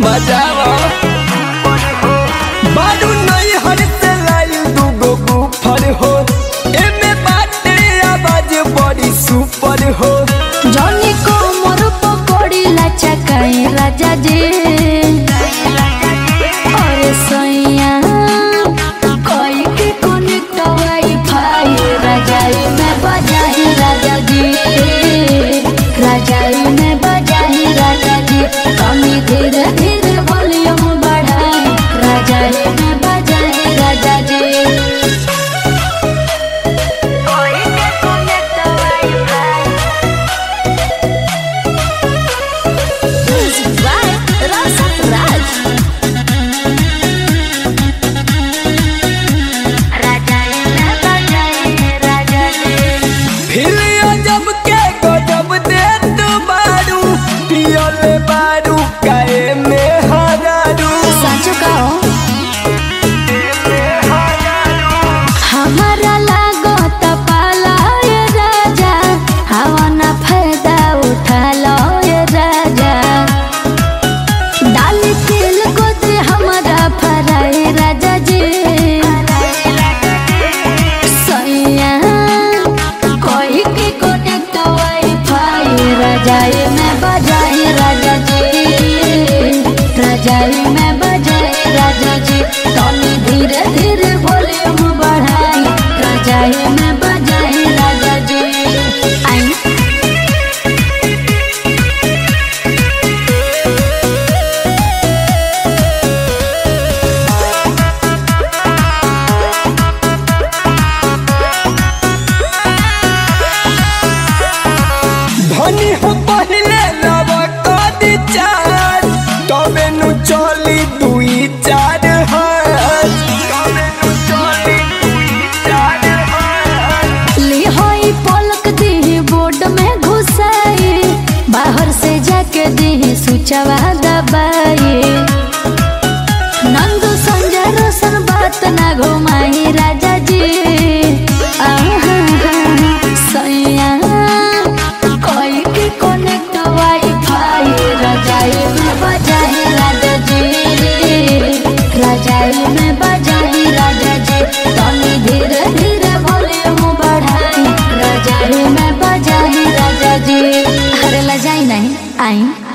बजावा बारू नहीं हर से लाइल दूगो गुफर हो एमे बाटे आवाज बड़ी सुपर हो जनी को मोर पकड़ी लचकाई राजा जी अरे सैया कोई के कनेक्ट वाईफाई राजाई में बजाई राजा जी राजाई में बजाई राजा जी कमी धीरे धीरे वॉल्यूम बढ़ाई राजाई में बजाई राजा जी कोई के connect wifi Music by Rasa Raj. फिलिया जब के गजब दे तू बारू पियले बारू काए में हरारू साचो कहो हमारा लागो पाला ये राजा हवा ना फायदा उठा लो ये राजा डाल तेल को दे हमारा फराए राजा जी सैया कोई के कनेक्ट वाईफाई रजाई में बजाई राजा जी रजाई में बजाई राजा जी तनी धीरे धीरे वॉल्यूम बढ़ाई रजाई में बजाई राजा जी आई धनी हो पहले लव कदी चार तबे नु चली दुई चार हाथ तबे नु चली दुई चार हाथ ली होई पलक दी बोर्ड में घुसाई बाहर से जाके दी सुचवा दबाई नंदू संजय रोशन बात ना घुमाई राजा जी आहा, सैया कोई के कनेक्ट वाईफाई रजाई में बजाई राजा जी रजाई में बजाई राजा जी तनी धीरे धीरे वॉल्यूम बढ़ाई रजाई में बजाई राजा जी अरे लजाई नहीं आई